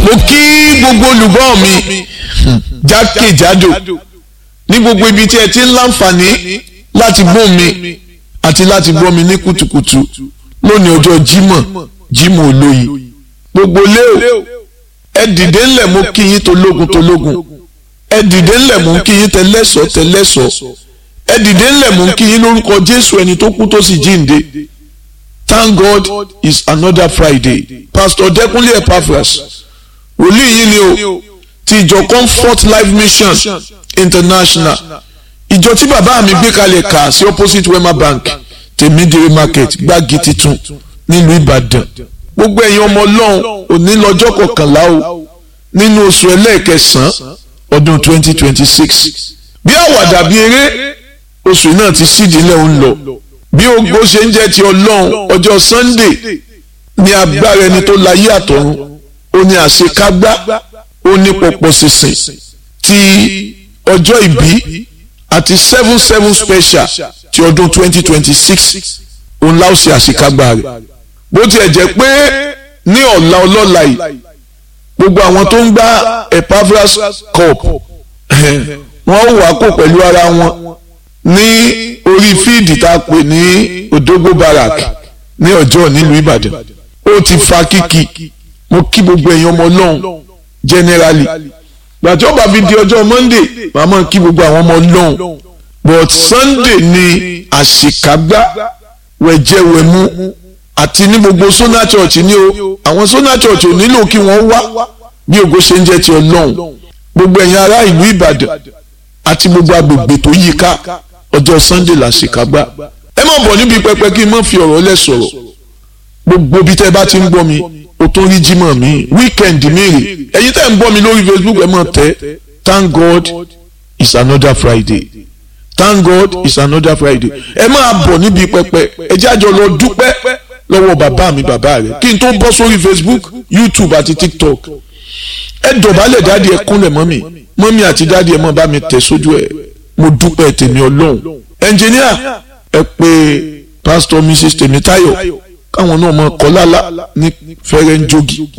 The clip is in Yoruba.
mo kí gbogbo olùgbọ́ mi jákèjádò ní gbogbo ibi tí ẹ ti ń láǹfààní láti gbọ́ mi àti láti gbọ́ mi ní kùtùkùtù lónìí ọjọ́ Jímọ̀ Jímọ̀ olóyin gbogbo léo ẹ dìde ńlẹ̀ mo kí yín tológun tológun ẹ dìde ńlẹ̀ mo kí yín tẹlẹ́sọ̀ tẹlẹ́sọ̀ ẹ dìde ńlẹ̀ mo kí yín lórúkọ Jésù ẹni tó kú tó sì jíǹde Thank God it's another Friday Pastor Dẹ́kunlé Epaphras wòlíì yìí ni o ti ìjọ Comfort Life Mission International ìjọ tí bàbá mi gbé kalẹ̀ kà sí opposite Wema Bank tèmídìrí market gbági titun nílùú Ìbàdàn gbogbo ẹ̀yin ọmọ ọlọ́run òní lọ́jọ́ kọkànlá o nínú oṣù ẹlẹ́ẹ̀kẹsàn-án ọdún twenty twenty six bí àwàdà bí eré oṣù náà ti sídìílẹ̀ ń lọ bí ogbó ṣe ń jẹ́ ti ọlọ́run ọjọ́ Sunday ní agbára ẹni tó láyé àtọ̀run ó ní àṣekágbá ó ní pọ̀pọ̀ sísìn ti ọjọ́ ìbí àti seven seven special ti ọdún twenty twenty six òun láò ṣe àṣekágbá rẹ̀ bó tiẹ̀ jẹ́ pé ní ọ̀la ọlọ́la yìí gbogbo àwọn tó ń gbá Epaphras cup wọ́n wà kó pẹ̀lú ara wọn ní orí fíìdì tá a pè ní Odogbo Barrack ní ọjọ́ nílùú Ìbàdàn ó ti fa kíkì mo kí gbogbo èèyàn ọmọ ọlọ́run generally gbàtí ó bá fi di ọjọ́ Monday màá máa kí gbogbo àwọn ọmọ ọlọ́run but Sunday ni àṣìkágbá wẹ̀jẹ̀wẹ̀mú àti ní gbogbo Sona Church ní o àwọn Sona Church ò nílò kí wọ́n wá bí ògo ṣe ń jẹ́ ti ọlọ́run gbogbo ẹ̀yin ará ìlú Ìbàdàn àti gbogbo agbègbè tó yí ká ọjọ́ Sunday làṣìkágbá ẹ má bọ̀ níbi pẹpẹ kí n má fi ọ̀rọ̀ lẹ̀ sọ̀rọ̀ gbogbo bí tẹ́ bá ti ń gbọ́ mi o tó rí jímọ̀ mi weekend mi rè ẹ̀yin tẹ́ ń gbọ́ mi lórí Facebook ẹ mọ̀ tẹ́ thank God it's another Friday thank God it's another Friday ẹ máa bọ̀ níbi pẹpẹ ẹ jẹ́ àjọ lọ dúpẹ́ lọ́wọ́ bàbá mi bàbá rẹ̀ kí n tó bọ́ sórí Facebook YouTube àti TikTok ẹ dọ̀bálẹ̀ dáàdi ẹ kúnlẹ̀ mọ́mì mọ́mì àti dáàdi ẹ mọ́ bá mi tẹ̀ sójú ẹ mo dúpẹ́ tèmi ọlọ́run ẹnjìníà ẹ pé pásítọ̀ Mrs Tèmítáyọ̀ káwọn náà mọ kọ́ lálá ní fẹ́rẹ́ ń jogi.